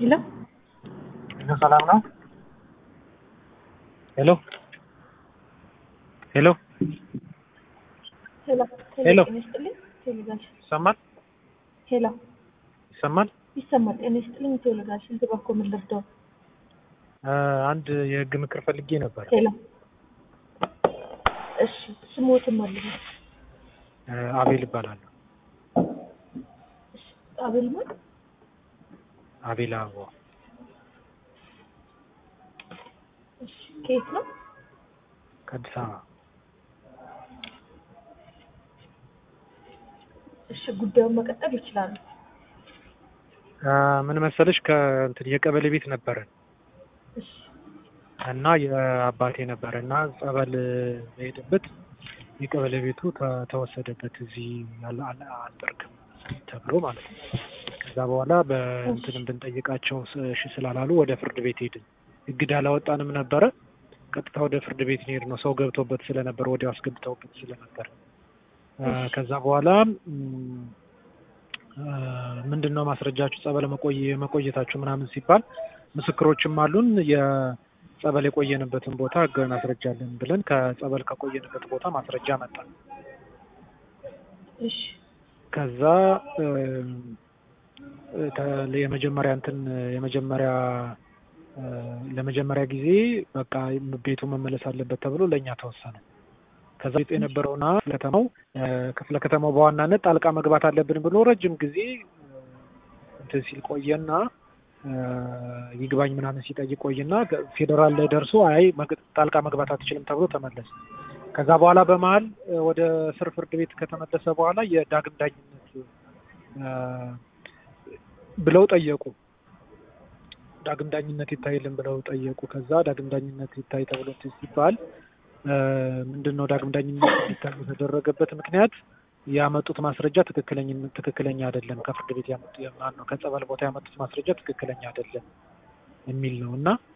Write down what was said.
ሄሎ ሄሎ ሰላም ነው? ሄሎ ሄሎ ሄሎ ሄሎ። ጤና ይስጥልኝ ቴሌጋሽን ይሰማል ሄሎ ይሰማል? ይሰማል ጤና ይስጥልኝ ቴሌጋሽን ትባኮ ምን ልርዳው አ፣ አንድ የህግ ምክር ፈልጌ ነበር። ሄሎ እሺ ስሞትን መልሱ አ፣ አቤል እባላለሁ። እሺ አቤል ማን አቤል አበባ እሺ ከየት ነው ከአዲስ አበባ። እሺ ጉዳዩን መቀጠል ይችላሉ አ፣ ምን መሰለሽ ከእንትን የቀበሌ ቤት ነበረን እሺ እና የአባቴ ነበረ እና ጸበል መሄድበት የቀበሌ ቤቱ ተ- ተወሰደበት እዚህ ያለ አለ- አልጠርግም ተብሎ ማለት ነው። ከዛ በኋላ በእንትን ብንጠይቃቸው ስ- እሺ ስላላሉ ወደ ፍርድ ቤት ሄድን። እግድ አላወጣንም ነበረ። ቀጥታ ወደ ፍርድ ቤት ሄድ ነው። ሰው ገብቶበት ስለነበር ወዲያው አስገብተውበት ስለነበር አ፣ ከዛ በኋላ ም፣ አ፣ ምንድን ነው ማስረጃችሁ ጸበል መቆየ መቆየታችሁ ምናምን ሲባል ምስክሮችም አሉን የጸበል የቆየንበትን ቦታ ህጋዊ ማስረጃ አለን ብለን ከጸበል ከቆየንበት ቦታ ማስረጃ መጣ። እሺ ከዛ እ፣ ተ- የመጀመሪያ እንትን የመጀመሪያ እ፣ ለመጀመሪያ ጊዜ በቃ ቤቱ መመለስ አለበት ተብሎ ለእኛ ተወሰነ። ከዛ ውስጥ የነበረውና ከተማው እ፣ ክፍለ ከተማው በዋናነት ጣልቃ መግባት አለብን ብሎ ረጅም ጊዜ እ፣ እንትን ሲል ቆየና እ፣ ይግባኝ ምናምን ሲጠይቅ ቆይና ፌዴራል ላይ ደርሶ አይ መግ- ጣልቃ መግባት አትችልም ተብሎ ተመለሰ። ከዛ በኋላ በመሀል እ፣ ወደ ስር ፍርድ ቤት ከተመለሰ በኋላ የዳግም ዳኝነት እ፣ ብለው ጠየቁ። ዳግም ዳኝነት ይታይልን ብለው ጠየቁ። ከዛ ዳግም ዳኝነት ይታይ ተብሎ እንትን ሲባል እ፣ ምንድን ነው ዳግም ዳኝነት እንዲታይ የተደረገበት ምክንያት ያመጡት ማስረጃ ትክክለኛ ትክክለኛ አይደለም፣ ከፍርድ ቤት ያመጡ ማን ነው ከጸበል ቦታ ያመጡት ማስረጃ ትክክለኛ አይደለም የሚል ነው እና